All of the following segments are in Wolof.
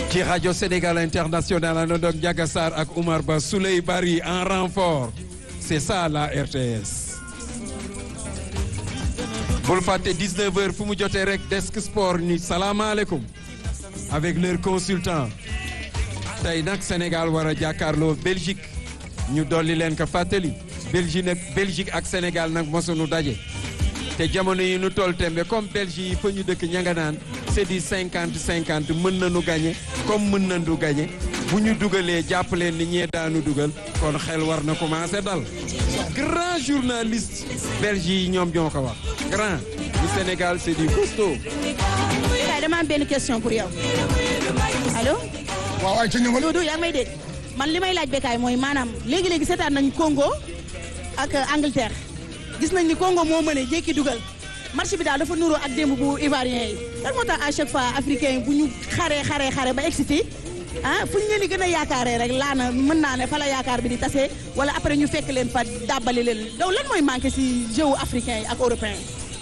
ci rajo Sénégal international àndoon ak Ndiaga Sarr ak Oumar Ba Souley Bari en renfort c'est ça la RTS. bul fàtte 19h fu mu jotee rek desk sport ni salaamaaleykum avec leur consultant tey nag Sénégal war a jàkkaarloo Belgique ñu dolli leen ko fàttali Belgique nag Belgique ak Sénégal nag mosunu daje. te jamono yi nu toll tembe comme Belgique yi fa ñu dëkk ña nga naan c'est du cinquante cinquante mën nañu gagné comme mën nañu gagné bu ñu dugalee jàpp leen ni ñee daanu dugal kon xel war na commencé dal. grand journaliste Belgique yi ñoom ñoo ko wax grand du Sénégal c'est du costaud. waaye dama am benn question pour yow allo. waaw ay ca ñëwal. Doudou yaa ngi may dégg man li may laaj Bécaye mooy maanaam léegi léegi seetaan nañu Congo ak Angleterre. gis nañ ni Congo moo mëne jékki dugal match bi daal dafa nuroo ak démb bu ivoirien yi lan moo tax à chaque fois africain yi bu ñu xaree xaree xare ba egsi fii ah fu ñu leen di gën a yaakaaree rek laana mën naa ne fa la yaakaar bi di tase wala après ñu fekk leen fa dàbbali leen donc lan mooy manqué si jeu africain yi ak européen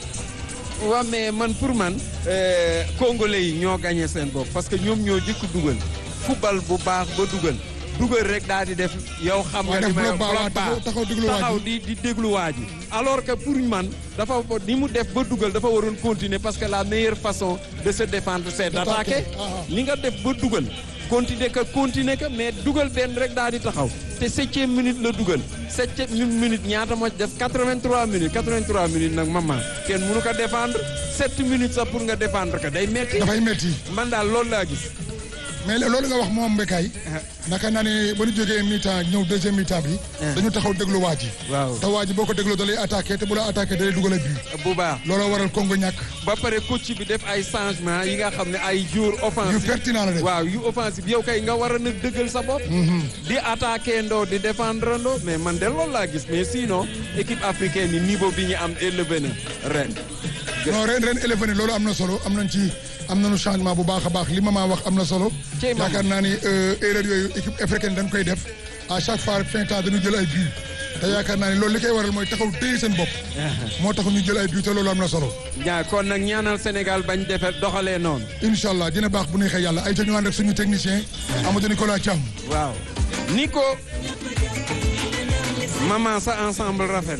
yi. waaw mais man pour man congolais yi ñoo gagné seen bopp parce que ñoom ñoo jëkk dugal football bu baax ba dugal. dugal rek daal di def yow xam nga ni may bloc baax taxaw di di déglu waa ji alors que pour man dafa ni mu def ba dugal dafa waroon continuer parce que la meilleure façon de se défendre c'est d'attaquer li nga def ba dugal continuer que continuer que mais dugal benn rek daal di taxaw te septième minute la dugal septième minute ñaata moo def 83 minutes 83 minutes nag maman kenn mënu ko défendre 7 minutes sax pour nga défendre que day metti dafay metti man daal loolu laa gis mais loolu nga wax moom Bécaye naka naa ne ba ñu jógee mi-temps ñëw deuxième mi-temps bi dañu taxaw déglu waa ji waaw te waa ji boo ko dégloo da lay attaqué te bu la attaqué da lay dugal a but bu baax looloo waral Congo ñàkk ba pare coach bi def ay changement yi nga xam ne ay joueurs offensifs yu pertinent la def waaw yu offensif yow kay nga war a nag dëggal sa bopp di attaqué ndoo di défendre ndoo mais man de loolu laa gis mais sinon équipe africaine yi niveau bi ñu am élevé na ren non ren ren élevé na loolu am na solo am nañ ci am nañu changement bu baax a baax li ma maa wax am na solo yaakaar naa ni erreur yooyu équipe africaine dañ koy def à chaque fois fin temps dañu jël ay but te yaakaar naa ni loolu li koy waral mooy taxaw téye seen bopp moo tax ñu jël ay but te loolu am na solo ñaa kon nag ñaanal Sénégal bañ defe doxalee noonu incha allah dina baax bu neexee yàlla ay ta ñu ànd ak suñu technicien Amadou Nicolas Thiam waaw Nico maman sa ensemble rafet